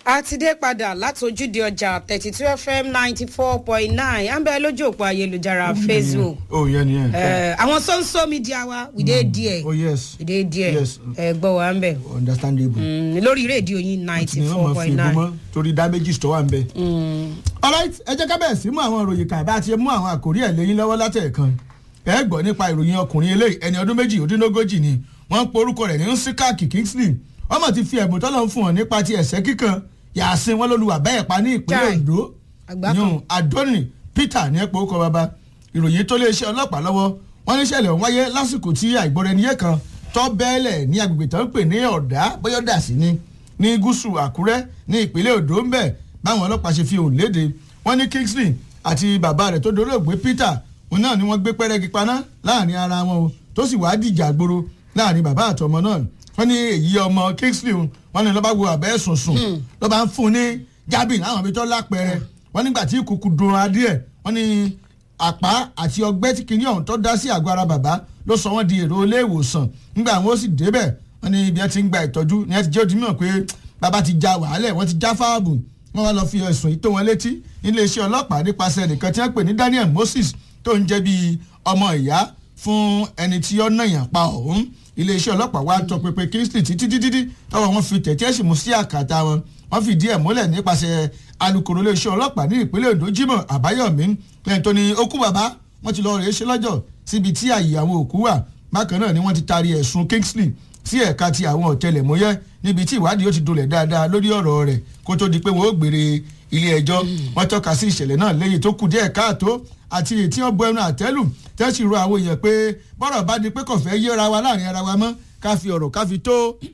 a ti dé padà látòjúde ọjà thirty two fm ninety four point nine à ń bẹ lójú òpó ayélujára facebook oh yẹn ni yẹn. Eh, àwọn sọ́nsọ́ media wa we dey there oh yes we dey there Yes. ẹ gbọ́ wa ń bẹ̀ understandable. Mm, lórí rédíò yín ninety ni wọ́n four máa fi point ìbú nine. mọ́ torí damages tó wà ń bẹ. alright ẹ jẹ́ ká bẹ̀rẹ̀ sí mú àwọn ìròyìn kan bá a ti mú àwọn àkórí ẹ̀ lẹ́yìn lọ́wọ́ látẹ̀ẹ̀kan ẹ gbọ́ nípa ìròyìn ọkùnrin eléyìí ẹni ọdún méjì òdínlógójì ni wọ́n ń pe orúkọ rẹ̀ ní nsikaki kingsley wọ́n mọ̀ ti fi ẹ̀bùn tọ́lọ̀ ń fún wọn nípa ti ẹ̀sẹ̀ kíkan yàásín wọn lóluwà bẹ́ẹ̀ pa ní ìpínlẹ̀ Chai. ondo Àgbákan. yun adoni peter ní ẹ̀pọ̀ orúkọ bàbá ìròyìn tó lé iṣẹ́ ọlọ́pàá lọ́wọ́ wọ́n ní ìṣẹ̀lẹ̀ ọ̀hún wáyé lásìkò tí àìgbọ́ra-ẹniyé kan tọ́ bẹ́ẹ̀lẹ̀ ní agbègbè tó ń pè ní ọ̀dà bóyọ́dà sí ni ní gúúsù àkúrẹ́ ní ìpínlẹ̀ ondo ń bẹ̀ báwọn ọlọ́pàá ṣe fi òun léde wọ́n ní kingsley àti bàbá rẹ̀ tó dolóògbé peter òun náà ni wọ́n gbé pẹ́rẹ́gì paná láàrin ara wọn o tó sì wá dìjà gboro láàrin bàbá àtọmọ náà wọ́n ní èyí ọmọ kingsley o, wọ́n ní lọ́ba wo àbẹ́ sùn sùn lọ́ba ń fún un ní jábìn láwọn ibi tó lápẹ̀rẹ̀ wọ́n nígbà tí ìkùkù dùn adìẹ wọ́n ní àpá àti ọgbẹ́ tí kìíní ọ̀hún tó dá sí àgọ́ ara bàbá ló sọ wọ́n di èrò ilé ìwòsàn nígbà wọn ó sì débẹ̀ wọ́n ní ibi ẹ ti ń gba ìtọ́jú ni ẹ ti jẹ́ òdìmọ̀ pé bàbá ti ja wàhálẹ̀ wọ́n ti já fáàbù wọ́n wá lọ fi ẹ̀sùn yìí tó wọn létí iléeṣẹ́ ọlọ́pàá nípasẹ̀ nìkan tí wọ́n pè ní daniel moses tó ń jẹ́ bíi ọmọ ìyá fún ẹni tí ó nàyàn pa ọ̀hún iléeṣẹ́ ọlọ́pàá wá tọpinpin kingsley títí títí tọ́wọ́ wọn fi tẹ̀tẹ́ sì mú sí àkàtà wọn wọ́n fìdí ẹ̀ múlẹ̀ nípasẹ̀ alūkkóró iléeṣẹ́ ọlọ́pàá ní ìpínlẹ̀ ondo jimoh àbáyọ̀mí lẹ́yìn tó ní okú bàbá wọ́n ti lọ rèé ṣe lọ́jọ́ síbi tí àyè àwọn òkú wà bákan náà ni wọ́n ti taari ẹ̀sùn kingsley sí ẹ̀ka ti àwọn ọ̀tẹlẹ̀múyẹ́ níbi tí ìwádìí ó ti dolẹ̀ dáadáa lórí ọ̀rọ̀ rẹ̀ kó tó di pé wọ́n ó gbére ilé ẹjọ́ wọ́n tọ́ka sí ìṣẹ̀lẹ̀ náà lẹ́yìn tó kù díẹ̀ káàtó àti èyí tí wọ́n bọ ẹnu àtẹ́lù tẹ́sí ro àwọn èèyàn pé bọ́rọ̀ bá di pé kò fẹ́ yéra wa láàrin ara wa mọ́ ká fi ọ̀rọ̀ ká fi tó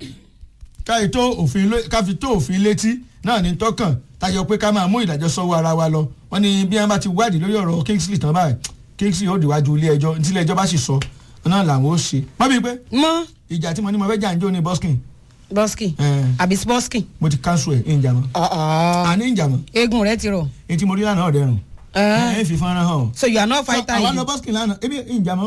káyì tó òfin lé- ká fi tó òfin létí náà ní tọkàn tayọ pé ká máa mú ìdájọ́ sọ́wọ́ ara wa lọ wọ́n ní bí wọ́n bá ti wádìí lórí ọ̀rọ̀ kingsley tán báyìí kingsley ó dìwájú ilé ẹjọ́ ní tílé ẹjọ́ bá sì sọ náà làwọn ó ṣe má bíi pé mọ ìjà tí mo ní mo fẹ́ jà ń jó ní boskin bọ́skì Eh. àbí bọ́skì mo ti cancel ẹ̀ ìjà mọ́ àní ìjà mọ́ eegun rẹ ti rọ. èyí tí mo rí lánàá ọ̀dẹ́rùn Eh. ẹ̀ fi fọ́nrán hàn so you are not fighter àwọn yìí. lọ boskin lánàá ebi ìjà mọ́